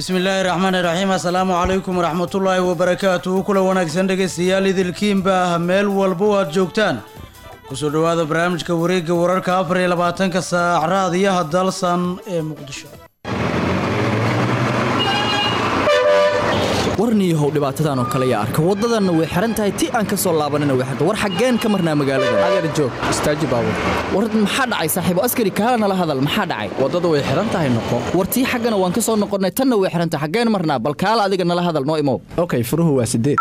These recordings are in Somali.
bismillaahi raxmaani raxiim assalaamu calaykum waraxmatullaahi wabarakaatuhu kula wanaagsan dhegaystayaal idilkiinba meel walba oo aad joogtaan kusoo dhowaada barnaamijka wareegga wararka afar iyo labaatanka saac raadiyaha dalsan ee muqdisho warniyahow dhibaatadan oo kale yaa arka waddadanna way xihan tahay ti aan ka soo laabanina way xirta war xaggeen ka marnaa magaalada adeer joog istaaji baabur war maxaa dhacay saaxiibo askari kaala nala hadal maxaa dhacay waddada way xihan tahay noqo war tii xaggana waan ka soo noqonnay tanna way xihan tahay xaggeen marnaa bal kaala adiga nala hadal noo imow okay furuhu waa sideed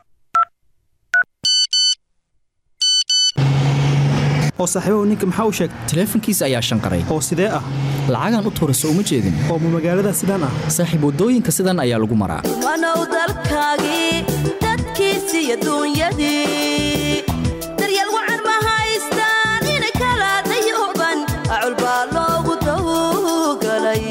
oo saaxiibahu ninka maxaa u sheegtay taleefankiisa ayaa shanqaray oo sidee ah lacagaan u tuurayso uma jeedin oo ma magaalada sidaan ah saaxiib waddooyinka sidan ayaa lagu maraa wanow dalkaagii dadkiisii adduunyadii daryeel wacan ma haystaan ina kala dayuban acul baa loogu tawgalay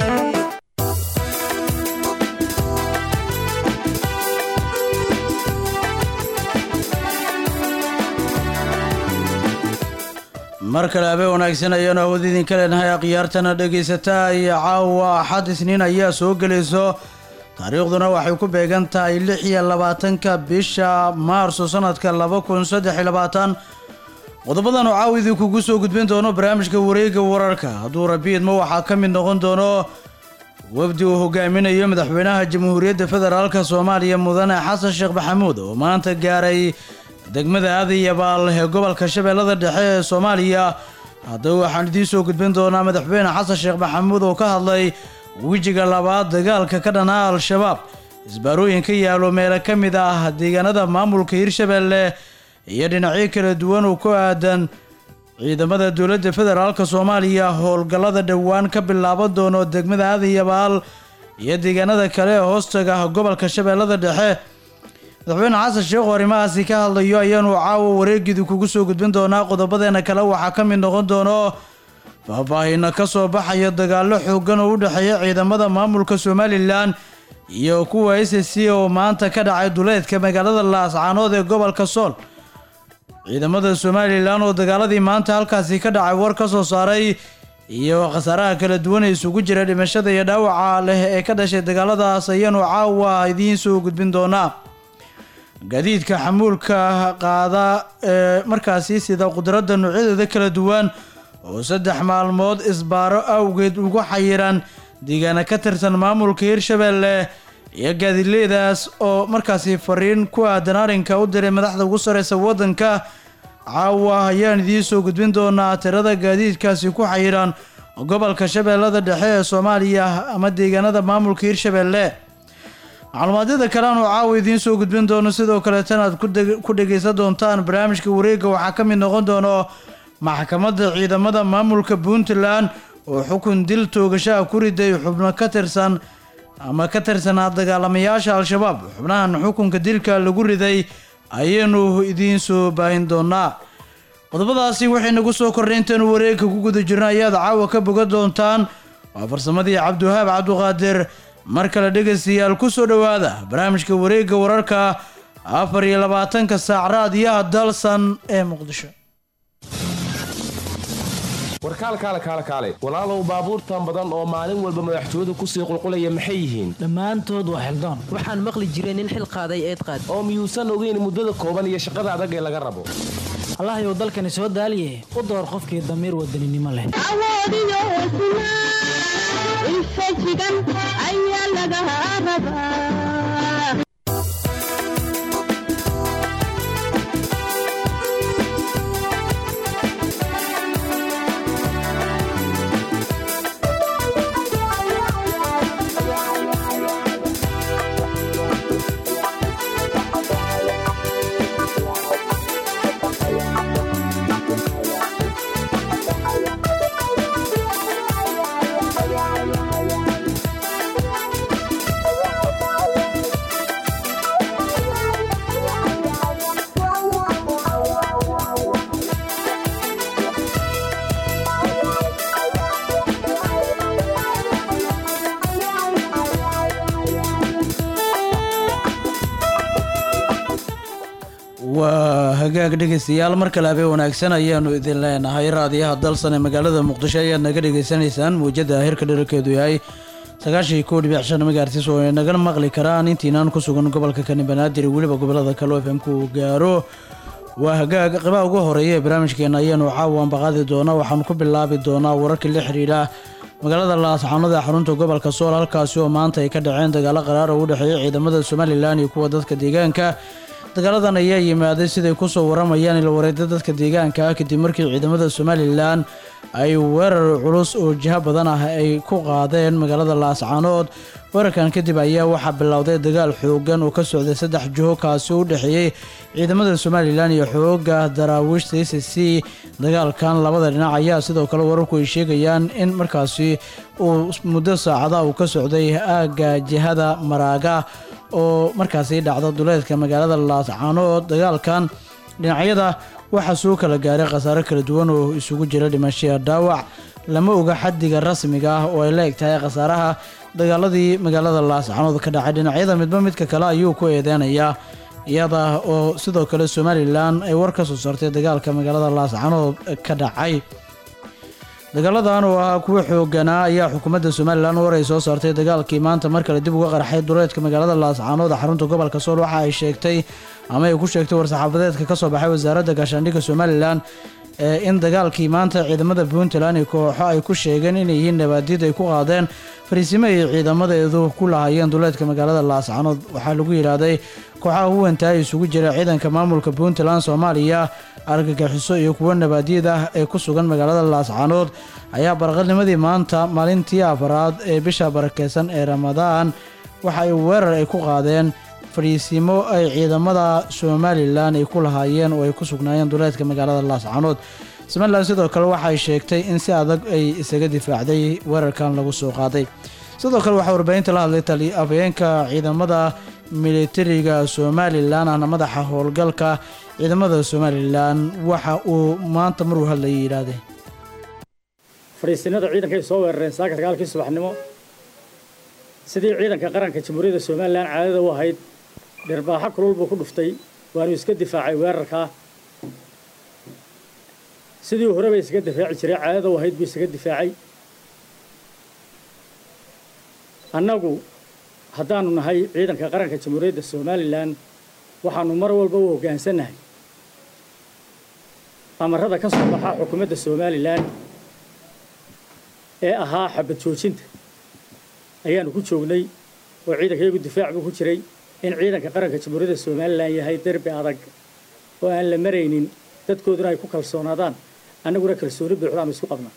mar kale habeen wanaagsan ayaanu awood idinka leenahay akhyaartana dhegaysataa iyo caawa axad isniin ayaa soo gelayso taariikhduna waxay ku beegan tahay lix iyo labaatanka bisha maarso sanadka laba kun saddex iyo labaatan qodobadan oo caawa idinkugu soo gudbin doono barnaamijka wareegga wararka hadduu rabiidma waxaa ka mid noqon doono wafdi uu hogaaminayo madaxweynaha jamhuuriyadda federaalka soomaaliya mudane xasan sheekh maxamuud oo maanta gaaray degmada aadayabaal ee gobolka shabeellada dhexe ee soomaaliya haddaba waxaan idiin soo gudbin doonaa madaxweyne xasan sheekh maxamuud oo ka hadlay wejiga labaad dagaalka ka dhanaa al-shabaab isbaarooyin ka yaalo meelo ka mid ah deegaanada maamulka hirshabeelle iyo dhinacyo kala duwan oo ku aadan ciidamada dowladda federaalka soomaaliya howlgallada dhowaan ka bilaaban doono degmada aadayabaal iyo deegaanada kale ee hoostaga gobolka shabeellada dhexe madaxweyne xasan sheekh oo arrimahaasi ka hadlayo ayaanu caawa wareegidii kugu soo gudbin doonaa qodobadeena kale waxaa ka mid noqon doono faahfaahina ka soo baxaya dagaallo xoogan oo u dhexeeya ciidamada maamulka somalilan iyo kuwa s c oo maanta ka dhacay duleedka magaalada laascaanood ee gobolka sool ciidamada somalilan oo dagaaladii maanta halkaasi ka dhacay war ka soo saaray iyo khasaaraha kala duwan ee isugu jira dhimashada iyo dhaawaca leh ee ka dhashay dagaaladaas ayaanu caawa idiin soo gudbin doonaa gaadiidka xamuulka qaada ee markaasi sida qudradda noocyadeeda kala duwan oo saddex maalmood isbaaro awgeed ugu xayiran deegaana ka tirsan maamulka hirshabeelle iyo gaadiidleydaas oo markaasi fariin ku aadan arrinka u diray madaxda ugu sareysa waddanka caawa ayaan idiin soo gudbin doonaa tirada gaadiidkaasi ku xayiran gobolka shabeellada dhexe ee soomaaliya ama deegaanada maamulka hirshabeelle macluumaadyada kale aanu caawa idiin soo gudbin doono sidoo kaleetana aad ku dhegaysan doontaan barnaamijka wareegga waxaa ka mid noqon doono maxkamadda ciidamada maamulka puntland oo xukun dil toogashaha ku riday xubno ka tirsan ama ka tirsanaa dagaalamayaasha al-shabaab xubnahan xukunka dilka lagu riday ayaynu idiin soo baahin doonaa qodobadaasi waxay nagu soo kordhay intaenu wareegka ku guda jirna ayaad caawa ka bogan doontaan waa farsamadii cabdiwahaab cabduqaadir mar kale dhegaystayaal ku soo dhowaada barnaamijka wareegga wararka afar iyo labaatanka saac raadiyaha dalsan ee muqdisho warkaal kaale kaale kaale walaalow baabuurtan badan oo maalin walba madaxtooyadu kusii qulqulaya maxay yihiin dhammaantood waa xildoon waxaan maqli jiray nin xil qaaday eed qaad oo miyuusan ogeyn muddada kooban iyo shaqada adag ee laga rabo allahyow dalkani soo daaliye u door qofkii damiir wadaninimo leh waa hagaag dhegaystayaal mar kale habeen wanaagsan ayaanu idin leenahay raadiyaha dalsan ee magaalada muqdisho ayaad naga dhegaysanaysaan muujada hirka dherarkeedu yahay sagaashii kow dhibic shan magaartiis oo ay nagala maqli karaan intiinaan ku sugan gobolka kani banaadir iyo weliba gobolada kale oo fmku uu gaaro waa hagaag qeybaha ugu horeeya ee barnaamijkeena ayaanu caawan baqaadi doonaa waxaanu ku bilaabi doonaa wararkii la xidhiidha magaalada laascaanood ee xarunta gobolka sool halkaasi oo maanta ay ka dhaceen dagaalo qaraar oo u dhexeeya ciidamada somalilan iyo kuwa dadka deegaanka dagaaladan ayaa yimaaday siday kusoo waramayaan ilwareeda dadka deegaanka ah kadib markii ciidamada somalilan ay weerar culus oo jiho badan ah ay ku qaadeen magaalada laascaanood weerarkan kadib ayaa waxaa bilowday dagaal xoogan oo ka socday saddex jiho kaasi u dhexeeyey ciidamada somalilan iyo xooga daraawiishta c c dagaalkan labada dhinac ayaa sidoo kale wararku ay sheegayaan in markaasi uu muddo saacada uu ka socday aagga jihada maraaga oo markaasi dhacda duleedka magaalada laascaanood dagaalkan dhinacyada waxaa soo kala gaaray khasaare kala duwan oo isugu jira dhimashiya dhaawac lama oga xaddiga rasmiga ah oo ay la eg tahay khasaaraha dagaaladii magaalada laascaanood ka dhacay dhinacyada midba midka kale ayuu ku eedeynayaa iyada oo sidoo kale somalilan ay war ka soo saartay dagaalka magaalada laascaanood ka dhacay dagaaladan oo ahaa kuwa xooganaa ayaa xukuumadda somalilan war ay soo saartay dagaalkii maanta mar kale dib uga qarxay duleedka magaalada laascaanood ee xarunta gobolka sool waxa ay sheegtay ama ay ku sheegtay war-saxaafadeedka ka soo baxay wasaaradda gaashaandhigga somalilan ee in dagaalkii maanta ciidamada puntland iyo kooxo ay ku sheegeen inay yihiin nabaadid ay ku qaadeen fariisimo ay ciidamadeedu ku lahaayeen duleedka magaalada laascaanood waxaa lagu yidhaahday kooxaha huwantaa isugu jira ciidanka maamulka puntland soomaaliya argagixiso iyo kuwo nabaadiyad ah ee ku sugan magaalada laascaanood ayaa baraqadnimadii maanta maalintii afaraad ee bisha barakeysan ee ramadaan waxa ay weerar ay ku qaadeen fadhiisimo ay ciidamada somalilan ay ku lahaayeen oo ay ku sugnaayeen duleedka magaalada laascaanood somalilan sidoo kale waxay sheegtay in si adag ay isaga difaacday weerarkan lagu soo qaaday sidoo kale waxaa warbaahinta la hadlay tali afhayeenka ciidamada militariga somalilan ahna madaxa howlgalka ciidamada somalilan waxa uu maanta maruu hadlayay yidhaahdee fadhiisinada ciidanka ay soo weerareen saaka dagaalkii subaxnimo sidii ciidanka qaranka jamhuuriyadda somalilan caadada u ahayd dhirbaaxo kulul buu ku dhuftay waanu iska difaacay weerarkaa sidii horeba isaga difaaci jiray caadada u ahayd buu isaga difaacay annagu haddaanu nahay ciidanka qaranka jamhuuriyadda somalilan waxaanu mar walba u hoggaansannahay amarada ka soo baxa xukuumadda somalilan ee ahaa xabad joojinta ayaanu ku joognay oo ciidanka iyagu difaac buu ku jiray in ciidanka qaranka jamhuuriyadda somalilan yahay derbi adag oo aan la maraynin dadkooduna ay ku kalsoonaadaan annaguna kalsooni buuxdaanu isku qabnaa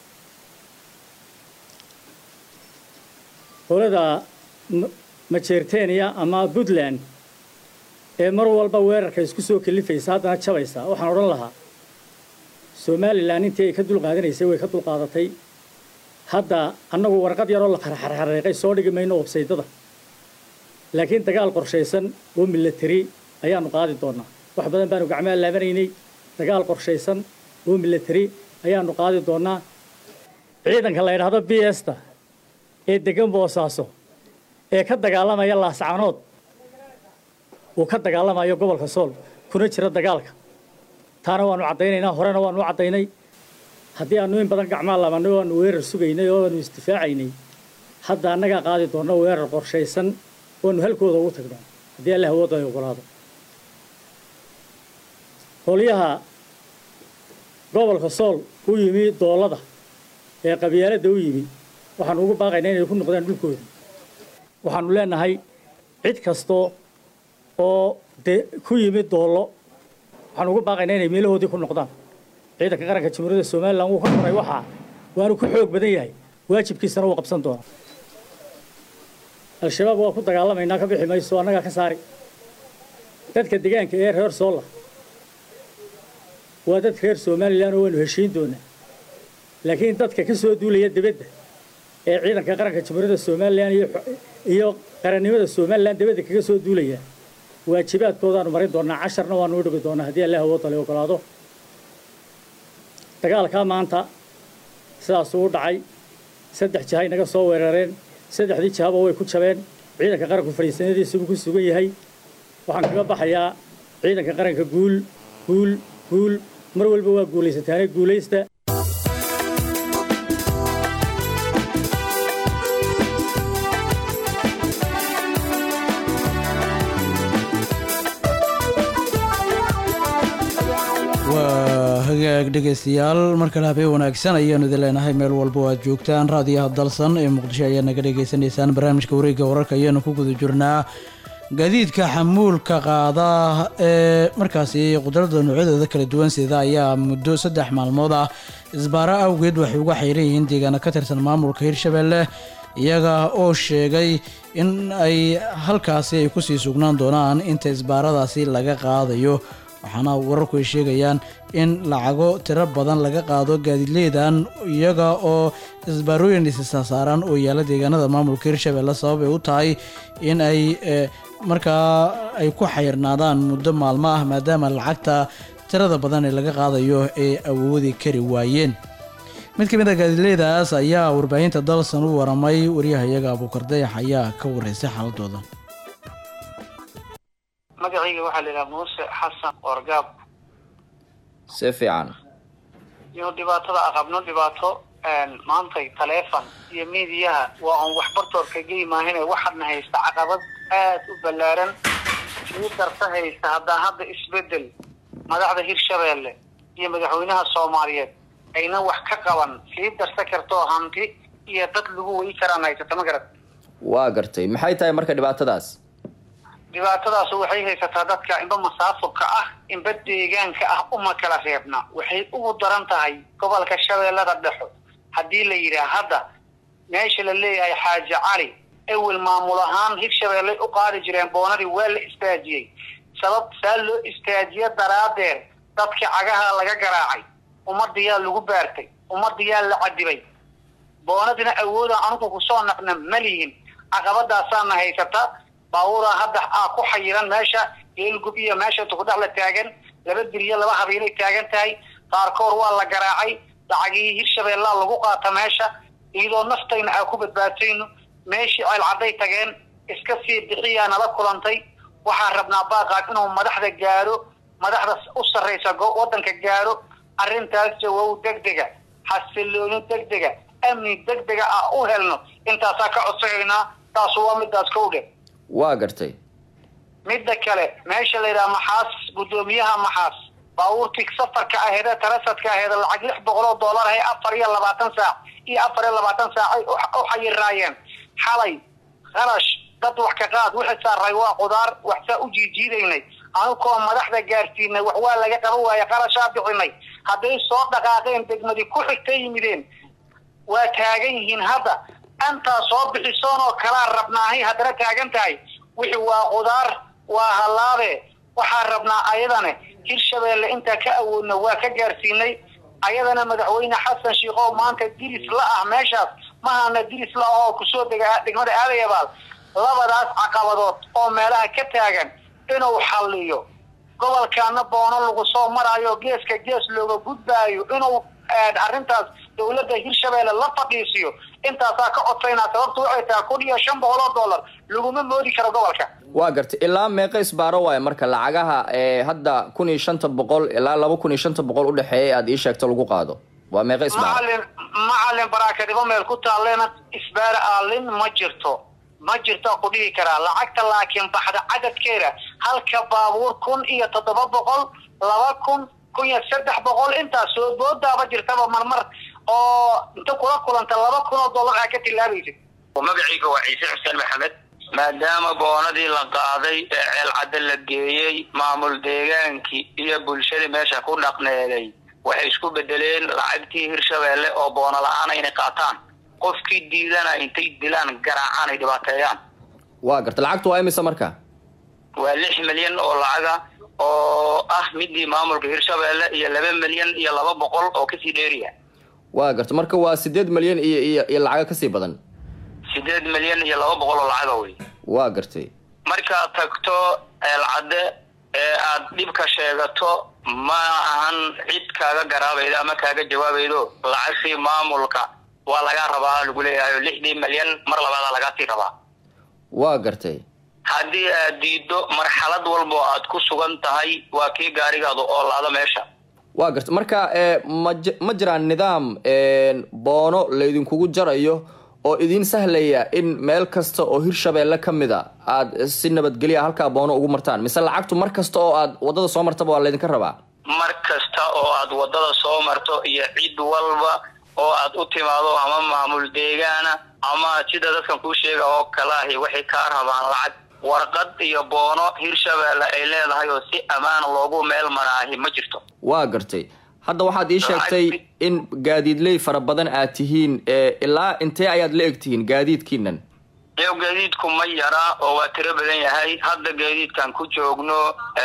qolada majeerteniya ama puntland ee mar walba weerarka isku soo kalifaysa haddana jabaysa waxaan odhan lahaa somalilan intii ay ka dulqaadanaysay way ka dulqaadatay hadda annagu warqad yaroo la xarxarxareeqay soo dhigi mayno websaydada laakiin dagaal qorshaysan oo milatari ayaanu qaadi doonaa wax badan baanu gacmaha laabanaynay dagaal qorshaysan oo milatari ayaanu qaadi doonaa ciidanka la yidhaahdo b sta ee degan boosaaso ee ka dagaalamaya laascaanood uu ka dagaalamayo gobolka sool kuna jira dagaalka taana waanu caddaynaynaa horena waanu u caddaynay haddii aanu in badan gacmaa labanay oo aanu weerar sugaynay oo aanu isdifaacaynay hadda annagaa qaadi doonno weerar qorshaysan oanu halkooda ugu tagno haddii alla hawooda ay ogolaado qolyaha gobolka sool u yimi doolada ee qabyaaladda u yimi waxaanu ugu baaqaynaa inay ku noqdaan dhulkoodii waxaanu leenahay cid kastoo oo de ku yimi doollo waxaanu ugu baaqaynaa inay meelahoodii ku noqdaan ciidanka qaranka jamhuuriyadda somalilan wuu ka koray waxaa waanu ku xoog badan yahay waajibkiisana wuu qabsan doonaa al-shabaab waa ku dagaalamaynaa ka bixi mayso annagaa ka saari dadka deegaanka ee reer soola waa dad reer somalilan oo waanu heshiin doonaa laakiin dadka ka soo duulaya dibadda ee ciidanka qaranka jamhuuriyadda somalilan iyo qarannimada somalilan dibadda kaga soo duulaya waajibaadkoodaanu marin doonaa casharna waanu u dhigi doonaa haddii allah awood tale ogolaado dagaalkaa maanta sidaasuu u dhacay saddex jihay naga soo weerareen saddexdii jihaba way ku jabeen ciidanka qaranku fadhiisanadiisibuu ku sugan yahay waxaan kaga baxayaa ciidanka qaranka guul guul guul mar walba waa guulaysataane guulaysta hagaag dhegeystayaal mar kale habeen wanaagsan ayaanu idin leenahay meel walba oo aad joogtaan raadiyaha dalsan ee muqdisho ayaad naga dhagaysanaysaan barnaamijka wareegga wararka ayaanu ku guda jirnaa gaadiidka xamuulka qaada ee markaasi qudrada noocyadooda kala duwan sida ayaa muddo saddex maalmood ah isbaaro awgeed waxay uga xayran yihiin deegaano ka tirsan maamulka hirshabelle iyaga oo sheegay in ay halkaasi ay kusii sugnaan doonaan inta isbaaradaasi laga qaadayo waxaana wararku ay sheegayaan in lacago tiro badan laga qaado gaadiidleydan iyaga oo isbaarooyin isisasaaran oo yaala deegaanada maamulka hirshabelle sabab ay u tahay in ay eh, markaa ay ku xayirnaadaan muddo maalmo ah maadaama lacagta tirada badan ee laga qaadayo ay awoodi kari waayeen mid ka mid a gaadiidleydaas ayaa warbaahinta dalsan u waramay waryahayaga abuukar dayax ayaa ka wareysay xaaladooda magacayga waxaa la yidhaha muuse xasan orgaab si fiican iyo dhibaatada aqabno dhibaato maantay taleefon iyo miidiyaha waa on waxbartoorka gey maahine waxaadna haysta caqabad aad u ballaaran sii darta haysta haddaa hadda isbedel madaxda hirshabeelle iyo madaxweynaha soomaaliyeed ayna wax ka qaban sii darsa kartoo hanti iyo dad lagu weyi karaan haysata ma garad waa gartay maxay tahay marka dhibaatadaas dhibaatadaas waxay haysataa dadka inba masaafurka ah inba deegaanka ah uma kala reebna waxay ugu daran tahay gobolka shabeellada dhexo haddii la yidhaah hadda meesha la leeyahay xaaji cali ewel maamul ahaan hirshabeelle u qaadi jireen boonadii waa la istaajiyey sabab saa loo istaajiye daraadeed dadka cagaha laga garaacay ummadiyaa lagu baartay ummadiyaa la cadibay boonadina awooda anugu kusoo naqna malihin caqabadaasaana haysata baabuuraa hadda aa ku xayiran meesha geelgub iyo meesha tukudhac la taagan laba diriyo laba habeelay taagan tahay qaarkood waa la garaacay lacagihii hirshabeellaa lagu qaata meesha iyadoo naftayna aa ku badbaatayno meeshii ceelcadday tageen iska sii bixiyaa nala kulantay waxaan rabnaa baaqaad inuu madaxda gaaro madaxda u sarraysa go- waddanka gaaro arrintaas jawow degdega xasilooni degdega amni degdega ah u helno intaasaa ka codsanaynaa taasu waa midaas kow dhe waa gartay midda kale meesha la yidhaha maxaas guddoomiyaha maxaas baabuurtii safarka aheedee tarasadka aheede lacag lix boqol oo dollar ahay afar iyo labaatan saac iyo afar iyo labaatan saac ay u- u xayiraayeen xalay kharash dad wax ka qaad wixii saaray waa qudaar waxsaa u jiijiidaynay anukoo madaxda gaarsiinay wax waa laga qaban waaye qarashaa bixinay hadday soo dhaqaaqeen degmadii ku xigtay yimideen waa taagan yihiin hadda antaa soo bixisoon oo kalaa rabnaahay haddana taagan tahay wixii waa qudaar waa halaabe waxaan rabnaa ayadane hirshabeelle intaa ka awoodna waa ka gaarsiinay ayadana madaxweyne xasan shiikow maanta diris la ah meeshaas mahana diris la ah oo kusoo dega degmada aadayabaal labadaas caqabadood oo meelaha ka taagan inuu xalliyo gobolkaana boono lagu soo maraayo geeska gees looga gudbaayo inuu eh, arrintaas dowladda hirshabeelle la fadhiisiyo intaasaa ka codsaynaa sababtu waxay tahay kun iyo shan boqol oo dollar laguma moodi karo gobolka waa gartay ilaa meeqa isbaaro waaye marka lacagaha ee hadda kun iyo shanta boqol ilaa laba kun iyo shanta boqol udhexeeya ee aad ii sheegto lagu qaado waa meeqa isbaaro macalin macalin baraakadibo meel ku taallena isbaar aalin ma jirto ma jirto ku dhihi karaa lacagta laakiin baxda cadadkeeda halka baabuur kun iyo toddoba boqol laba kun kun iyo saddex boqol intaas soo boodaaba jirtaba marmar oo inta kula kulanta laba kun oo dollar aa ka tilaabaysid magacayga waa ciise xuseen maxamed maadaama boonadii la qaaday ee ceelcadda la geeyey maamul deegaankii iyo bulshadii meesha ku dhaqneeday waxay isku bedeleen lacagtii hirshabeelle oo boono la-aan inay qaataan qofkii diidana intay dilaan garaacaan ay dhibaateeyaan waa gartay lacagtu waa imisa marka waa lix milyan oo lacaga oo ah midii maamulka hirshabeelle iyo laba milyan iyo laba boqol oo kasii dheeriya waa gartay marka waa sideed malyan iyo iyo iyo lacago kasii badan sideed milyan iyo laba boqol oo lacaga wey waa gartay markaad tagto ceelcadde ee aad dhibka sheegato ma ahan cid kaaga garaabaydo ama kaaga jawaabaydo lacagtii maamulka waa lagaa rabaa lagu leeyahay lixdii milyan mar labaada lagaasii rabaa waa gartay haddii aad diido marxalad walbo aad ku sugan tahay waa kii gaarigaadu oo laada meesha waa gartay marka ee ma ji- ma jiraan nidaam een, boono laydinkugu jarayo oo idiin sahlaya in meel kasta oo hirshabeelle ka mid a aad si nabadgelya halkaa boono ugu martaan mise lacagtu mar kasta oo aad wadada soo martaba waa laydinka rabaa mar kasta oo aad waddada soo marto iyo cid walba oo aad u timaado ama maamul deegaana ama sida dadkan kuu sheega oo kale ahi waxay kaa rabaan lacag warqad iyo boono hirshabeelle ay leedahay oo si ammaana loogu meel maraahi ma jirto waa gartay hadda waxaad ii sheegtay in gaadiidley fara badan aad tihiin ee ilaa intee ayaad la eg tihiin gaadiidkiinan iyo gaadiidku ma yara oo waa tiro badan yahay hadda gaadiidkan ku joogno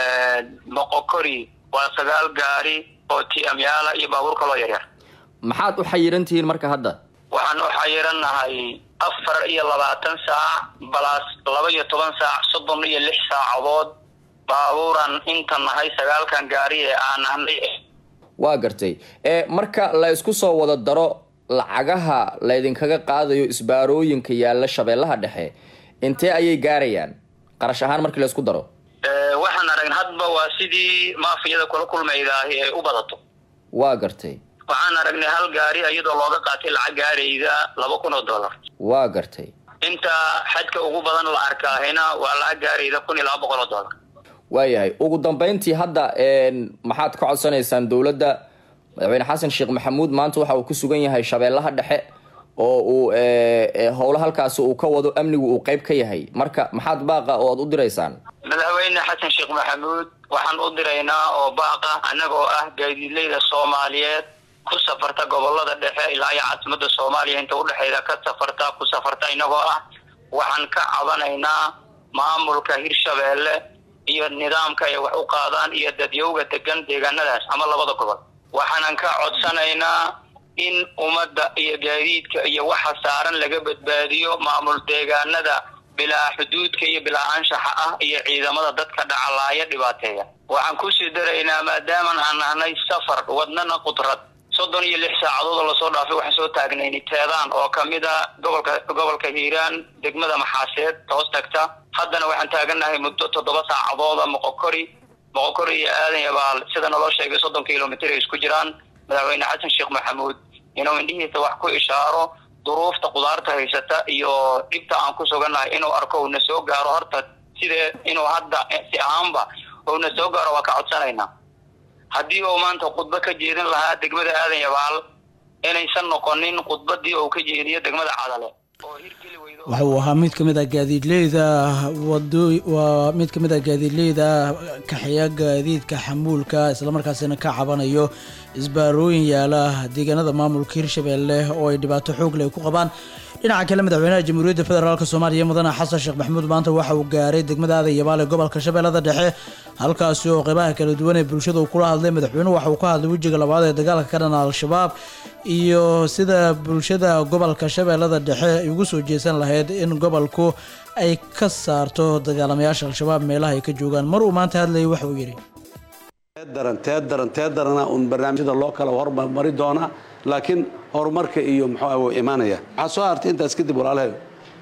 moqokori waa sagaal gaari oo tiamyaala iyo baabuur kaloo yaryar maxaad u xayiran tihiin marka hadda waxaan u xayirannahay afar iyo labaatan saac balaas laba iyo toban saac soddon iyo lix saacadood baabuuran inta nahay sagaalkan gaari ee aan nahnay waa gartay ee marka la isku soo wada daro lacagaha laydinkaga qaadayo isbaarooyinka yaalla shabeellaha dhexe intee ayay gaarayaan qarash ahaan markii la isku daro waxaan aragn hadba waa sidii maafiyada kula kulmaydaahi ay u badato waa gartay waxaan aragnay hal gaari iyadoo looga qaatay lacag gaarayda laba kun oo dollar waa gartay inta xadka ugu badan la arkaahina waa lacag gaarayda kun iyo laba boqol oo dollar waayahay ugu dambeyntii hadda maxaad ka codsanaysaan dowladda madaxweyne xasan sheekh maxamuud maanta waxa uu ku sugan yahay shabeellaha dhexe oo uu howlo halkaasi uu ka wado amnigu uu qeyb ka yahay marka maxaad baaqa oo aad u diraysaan madaxweyne xasan sheekh maxamuud waxaan u diraynaa oo baaqa annagoo ah gaadiidleyda soomaaliyeed ku safarta gobolada dhexe ilaa iyo caasimada soomaaliya inta udhexeyda ka safarta ku safarta inagoo ah waxaan ka cabanaynaa maamulka hirshabeelle iyo nidaamka ay wax u qaadaan iyo dadyowga degan deegaanadaas ama labada gobol waxaanan ka codsanaynaa in ummadda iyo gaadiidka iyo waxa saaran laga badbaadiyo maamul deegaanada bilaa xuduudka iyo bilaa anshaxa ah iyo ciidamada dadka dhacalaaya dhibaateeya waxaan kusii daraynaa maadaaman aan nahnay safar wadnana qudrad soddon iyo lix saacadood oo lasoo dhaafay waxaan soo taagnayni teedaan oo kamid a gobolka gobolka hiiraan degmada maxaaseed hoos tagta haddana waxaan taagannahay muddo toddoba saacadooda moqokori moqokori iyo aadan yabaal sida naloo sheegay soddon kilomitr ay isku jiraan madaxweyne xasan sheekh maxamuud inuu indhihiisa wax ku ishaaro duruufta qudaarta haysata iyo dhibta aan ku sugannahay inuu arko uuna soo gaaro horta sidee inuu hadda si ahaanba uuna soo gaaro waa ka codsanaynaa haddii uu maanta khudbo ka jeedin lahaa degmada aadan yabaal inaysan noqonin khudbadii uu ka jeediyo degmada cadale waxa uu ahaa mid ka mid ah gaadiidleyda wado waa mid ka mid ah gaadiidleyda kaxeeya gaadiidka xamuulka islamarkaasina ka cabanayo isbaarooyin yaala deegaanada maamulka hirshabeelle oo ay dhibaato xoog leh ku qabaan dhinaca kale madaxweynaha jamhuuriyadda federaalk soomaaliya mudane xasan sheekh maxamuud maanta waxa uu gaaray degmada aadan yabaal ee gobolka shabeellada dhexe halkaasi oo qeybaha kala duwan ee bulshada uu kula hadlay madaxweynuhu waxa uu ka hadlay wejiga labaad ee dagaalka ka dhana al-shabaab iyo sida bulshada gobolka shabeellada dhexe ay ugu soo jeesan lahayd in gobolku ay ka saarto dagaalamayaasha al-shabaab meelaha ay ka joogaan mar uu maanta hadlayay waxa uu yidhi daran tee daran tee darana uun barnaamijyada loo kala hormari doonaa laakiin horumarka iyo muxuu wuu imaanaya waxaa soo hartay intaas kadib walaalahay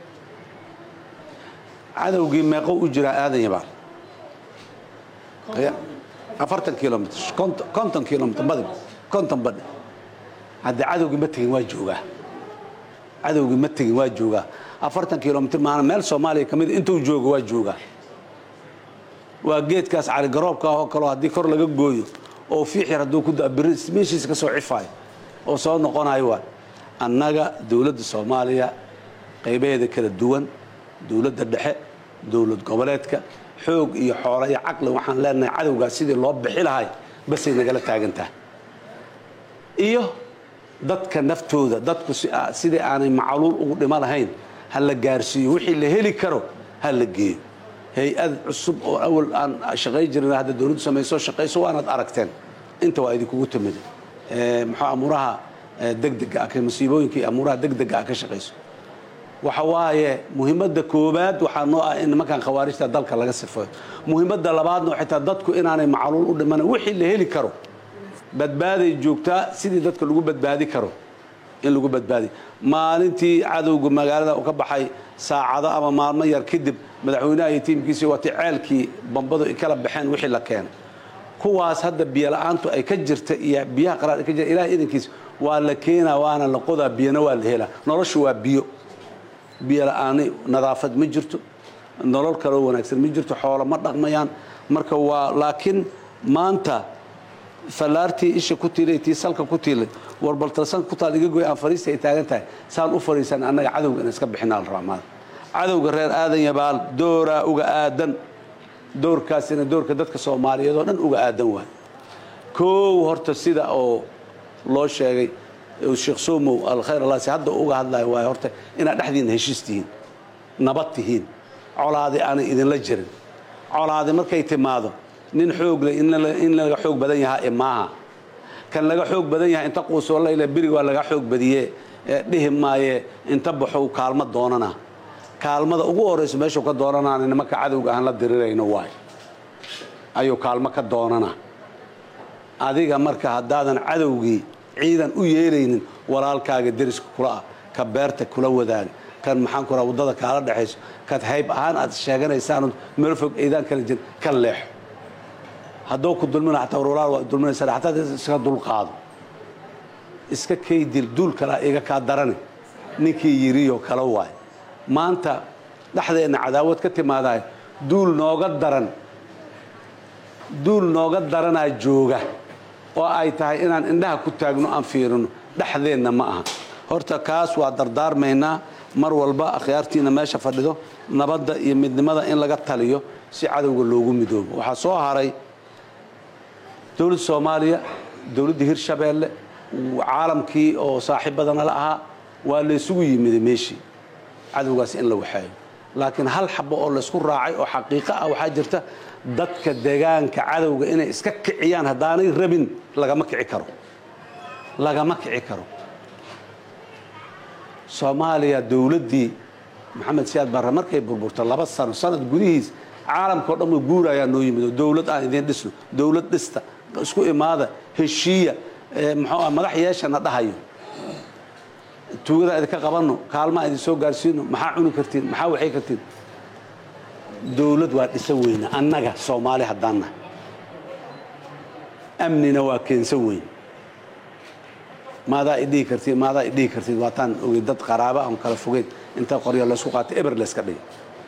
cadowgii meeqo u jiraa aadan yabaal afartan kilomitr konton kilomitr badib konton badhi haddii cadowgii ma tegin waa joogaa cadowgii ma tegin waa joogaa afartan kilomitr maana meel soomaaliya ka mid intuu joogo waa joogaa waa geedkaas caligaroobka ahoo kaleo haddii kor laga gooyo oo fiix yar hadduu ku da biri meeshiisa ka soo cifaayo oo soo noqonayo waa annaga dowladda soomaaliya qaybaheeda kala duwan dowladda dhexe dowlad goboleedka xoog iyo xoolo iyo caqli waxaan leenahay cadowgaas sidii loo bixi lahay basay nagala taagantaha iyo dadka naftooda dadku sidii aanay macluul ugu dhimo lahayn ha la gaarsiiyo wixii la heli karo ha la geeyo hay-ad cusub oo awal aan shaqay jirin hadda dowladdu samayso shaqayso waanaad aragteen inta waa idinkugu timid muxuu amuuraha degdega ah masiibooyinka iyo amuuraha degdega ah ka shaqayso waxa waaye muhiimadda koowaad waxaa noo ah in nimankan khawaarijta dalka laga sifeeyo muhiimadda labaadna xitaa dadku inaanay macluul u dhiman wixii la heli karo badbaaday joogtaa sidii dadka lagu badbaadi karo in lagu badbaadiyo maalintii cadowga magaalada u ka baxay saacado ama maalmo yar kadib madaxweynaha iyo tiimkiisii waatay ceelkii bambadu ay kala baxeen wixii la keenay kuwaas hadda biyo la-aantu ay ka jirta iyo biyaha qaraar ay ka jirta ilahay idankiisa waa la keenaa waana la qodaa biyana waa la helaa noloshu waa biyo biyo la-aani nadaafad ma jirto nolol kaloo wanaagsan ma jirto xoolo ma dhaqmayaan marka waa laakiin maanta fallaartii isha ku tiilay tii salka ku tiilay warbaltalsanka ku taal iga goy aan fariista ay taagan tahay saan u fariisan annaga cadowga in iska bixinaa la rabaa maada cadowga reer aadan yabaal dooraa uga aadan doorkaasina doorka dadka soomaaliyeed oo dhan uga aadan waay koow horta sida oo loo sheegay sheekh somow alkhayr allaasi hadda uga hadlayo waay horta inaad dhexdiina heshiis tihiin nabad tihiin colaadi aanay idinla jirin colaadi markay timaado nin xoog leh in laga xoog badan yahaa e maaha kan laga xoog badan yahay inta quusoo layla berig waa laga xoog badiye dhihi maaye inta baxow kaalmo doonana kaalmada ugu horayso meeshuu ka doonanaana nimanka cadowga aan la dirirayno waay ayuu kaalmo ka doonana adiga marka haddaadan cadowgii ciidan u yeelaynin walaalkaaga deriska kula ah ka beerta kula wadaaga kan maxaan ku raha waddada kaala dhexayso kad hayb ahaan aad sheeganaysaanoo meel fog eedaan kala jirin ka leexo hadduu ku dulmina xataa warwalaal waa dulminaysaa xataa iska dulqaado iska kaydil duul kalaa iga kaa darane ninkii yiriyo kala waay maanta dhexdeenna cadaawad ka timaadahay duul nooga daran duul nooga daranaa jooga oo ay tahay inaan indhaha ku taagno aan fiirino dhexdeenna ma aha horta kaas waa dardaarmaynaa mar walba akhyaartiina meesha fadhido nabadda iyo midnimada in laga taliyo si cadowga loogu midoobo waxaa soo haray dowladda soomaaliya dowladda hirshabeelle caalamkii oo saaxiibadana la ahaa waa laysugu yimiday meeshii cadowgaas in la waxeeyo laakiin hal xabo oo laysku raacay oo xaqiiqo ah waxaa jirta dadka deegaanka cadowga inay iska kiciyaan haddaanay rabin lagama kici karo lagama kici karo soomaaliya dowladdii maxamed siyaad barre markay burburta laba sano sanad gudihiis caalamka o dhan way guurayaa noo yimid oo dowlad aan idiin dhisno dowlad dhista isku imaada heshiiya muxuu ah madax yeeshana dhahayo tuugada idinka qabanno kaalmaa idin soo gaarsiino maxaa cuni kartiin maxaa waxay kartiin dowlad waa dhisa weyna annaga soomaali haddaan nahay amnina waa keensan weyn maadaa idhihi kartiin maadaa idhihi kartiin waataan ogey dad qaraaba aan kala fogeyn inta qorya laysku qaatay eber layska dhigay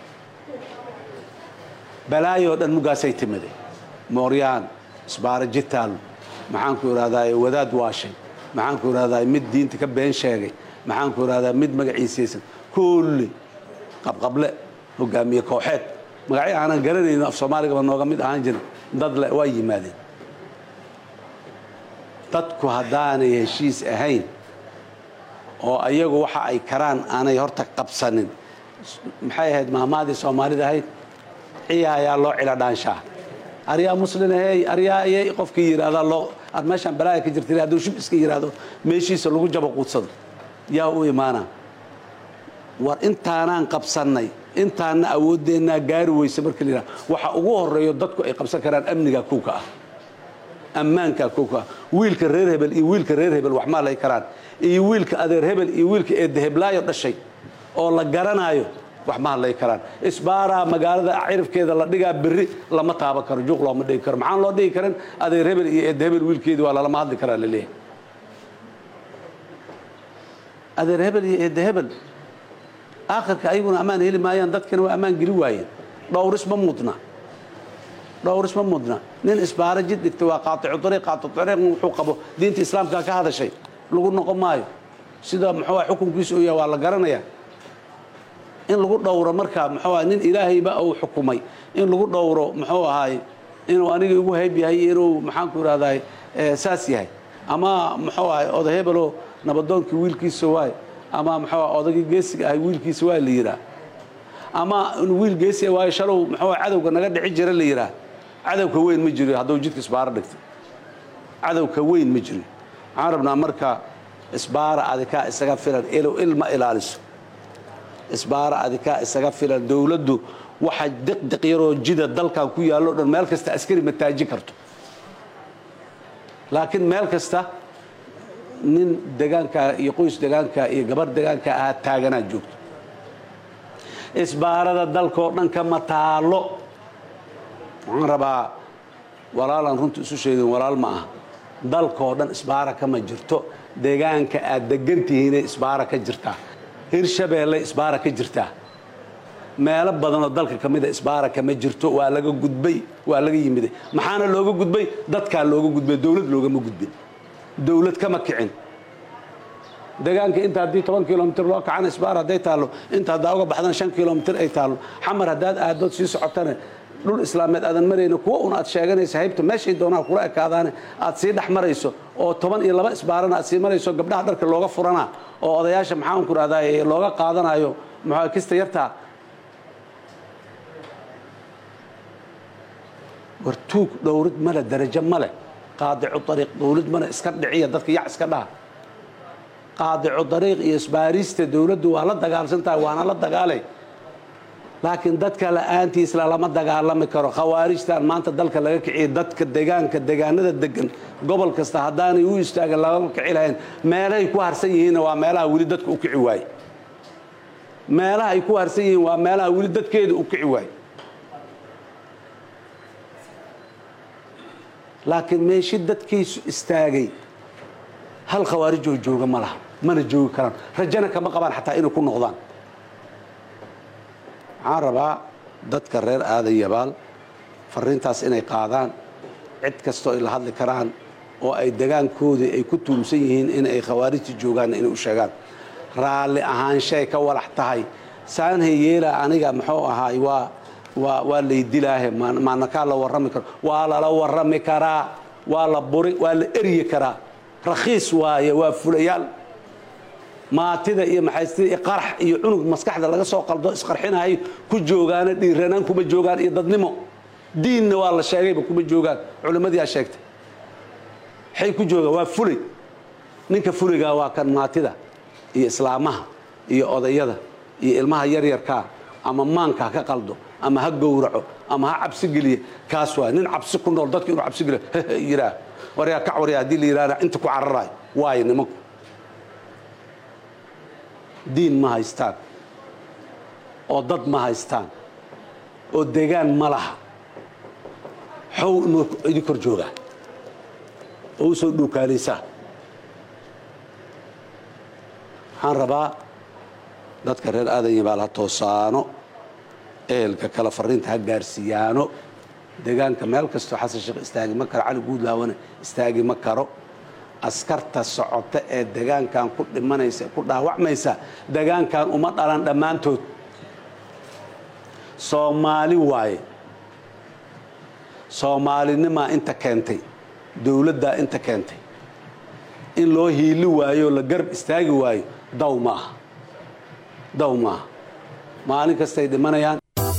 balaayoo dhan mugaasay timide mooryaan isbaara jitaal maxaanku idhahdaa wadaad waashay maxaanku idhahdaa mid diinta ka been sheegay maxaanku idhahdaa mid magaciisaysan kulli qabqable hogaamiye kooxeed magacyo aanan garanayno af soomaaligaba nooga mid ahaan jirin dad le waa yimaadeen dadku haddaanay heshiis ahayn oo ayagu waxa ay karaan aanay horta qabsanin maxay ahayd maamaadii soomaalida ahayd ciya ayaa loo cila dhaanshaa aryaa muslin ahey aryaa ayay qofkii yidhaahdaa loo aad meeshaan balaaya ka jirta hadduu shub iska yidhaahdo meeshiisa lagu jabo quudsado yaa u imaanaa war intaanaan qabsannay intaana awoodeennaa gaari weysa marka la yidhaha waxa ugu horeeyo dadku ay qabsan karaan amniga kuwka ah ammaanka kuwka ah wiilka reer hebel iyo wiilka reer hebel wax maalay karaan iyo wiilka adeer hebel iyo wiilka eedaheblaayo dhashay oo la garanaayo wax ma hadlay karaan isbaaraa magaalada cirifkeeda la dhigaa berri lama taaban karo juuq looma dhigi karo maxaan loo dhigi karin adeer hebel iyo eed hebel wiilkeedii waa lalama hadli karaa laleeyahay adeer hebel iyo eedda hebel aakhirka ayaguna ammaan heli maayaan dadkana waa ammaan geli waayeen dhowris ma mudna dhowris ma mudna nin isbaara jid dhigta waa qaaticu ariiq qaaticu ariiq wuxuu qabo diinta islaamka ka hadashay lagu noqon maayo sida muxuu xukunkiisa uu yahay waa la garanayaa in lagu dhowro marka muxuu ahay nin ilaahayba uu xukumay in lagu dhowro muxuu ahaay inuu aniga igu hayb yahay inuu maxaanku idhahdaay saas yahay ama muxuu ahay oda hebelo nabadoonkii wiilkiisa waay ama muxuu ahay odagii geesiga ahay wiilkiisa waa la yidhaah ama wiil geesi waayo shalow muxuu ahay cadowga naga dhici jira la yidhaah cadowka weyn ma jiro hadduu jidka isbaaro dhigto cadowka weyn ma jiro waxaan rabnaa marka isbaara adikaa isaga filan ilow ilma ilaaliso isbaara adikaa isaga filan dowladdu waxa diqdiq yaroo jida dalkan ku yaallo dhan meel kasta askari ma taaji karto laakiin meel kasta nin degaankaa iyo qoys degaankaa iyo gabar degaankaa ahaa taaganaa joogto isbaarada dalkoo dhan kama taalo waxaan rabaa walaalaan runta isu sheegin walaal ma aha dalkoo dhan isbaara kama jirto deegaanka aad degan tihiinay isbaara ka jirtaa hirshabeelle isbaara ka jirtaa meelo badanoo dalka ka mida isbaara kama jirto waa laga gudbay waa laga yimiday maxaana looga gudbay dadkaa looga gudbay dowlad loogama gudbin dowlad kama kicin deegaanka inta haddii toban kilomitr loo kacana isbaar hadday taallo inta haddaa uga baxdana shan kilomitr ay taallo xamar haddaad aadood sii socotana dhul islaameed aadan marayno kuwa un aad sheeganaysa haybta meeshay doonaa kula ekaadaane aad sii dhex marayso oo toban iyo laba isbaarana aad sii marayso gabdhaha dharka looga furana oo odayaasha maxaan ku rahdaa looga qaadanayo maxaa kista yartaa war tuug dhowrid male darajo male qaadicu ariiq dowlad male iska dhiciya dadka yac iska dhaha qaadicu dariiq iyo isbaarista dowladdu waa la dagaalsan tahay waana la dagaalay laakiin dadka la-aantiisla lama dagaalami karo khawaarijtan maanta dalka laga kiciyay dadka degaanka degaanada degan gobol kasta haddaanay u istaagin lagama kici lahayn meelahay ku harsan yihiinna waa meelaha weli dadka u kici waaye meelaha ay ku harsan yihiin waa meelaha weli dadkeeda u kici waaye laakiin meeshi dadkiisu istaagay hal khawaarijoo jooga ma laha mana joogi karaan rajana kama qabaan xataa inay ku noqdaan waxaan rabaa dadka reer aadan yabaal fariintaas inay qaadaan cid kastoo ay la hadli karaan oo ay degaankoodii ay ku tuumsan yihiin in ay khawaarijta joogaan inay u sheegaan raalli ahaanshay ka walax tahay saanhay yeela aniga muxuu ahaay waa waa waa laydilaahe maanakaa la warrami karo waa lala warrami karaa waa la buri waa la eryi karaa rakhiis waaye waa fulayaal maatida iyo maxaystida iyo qarax iyo cunug maskaxda laga soo qaldo isqarxinahay ku joogaana dhiiranaan kuma joogaan iyo dadnimo diinna waa la sheegayba kuma joogaan culimmadii aa sheegtay waxay ku joogaan waa fulay ninka fuligaa waa kan maatida iyo islaamaha iyo odayada iyo ilmaha yaryarkaa ama maanka ha ka qaldo ama ha gowraco ama ha cabsi geliye kaas waa nin cabsi ku nool dadka inuu cabsi geliyo yiraa waryaa kac waryaa haddii la yidhahda inta ku cararayo waayo nimanku diin ma haystaan oo dad ma haystaan oo degaan ma laha xow inuu idin kor joogaa oo u soo dhuukaalaysaa waxaan rabaa dadka reer aadan yabaal ha toosaano ehelka kale fariinta ha gaarsiiyaano deegaanka meel kastoo xasan sheekh istaagi ma karo cali guudlaawana istaagi ma karo askarta socota ee degaankan ku dhimanaysa ku dhaawacmaysa degaankan uma dhalan dhammaantood soomaali waaye soomaalinimaa inta keentay dowladdaa inta keentay in loo hiili waayo la garab istaagi waayo daw maaha daw maaha maalin kastay dhimanayaan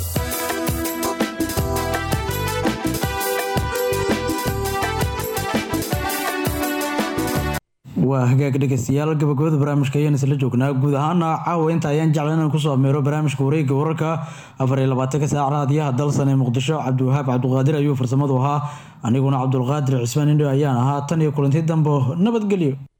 waa hagaag dhegeystayaal gabagabada barnaamijka ayaan isla joognaa guud ahaana caawa inta ayaan jecla inaan kusoo ameero barnaamijka wareegga wararka afar iyo labaatanka saac raadiyaha dalsan ee muqdisho cabdiwahaab cabduqaadir ayuu farsamadu ahaa aniguna cabdulqaadir cismaan indho ayaan ahaa tan iyo kulanti dambo nabadgelyo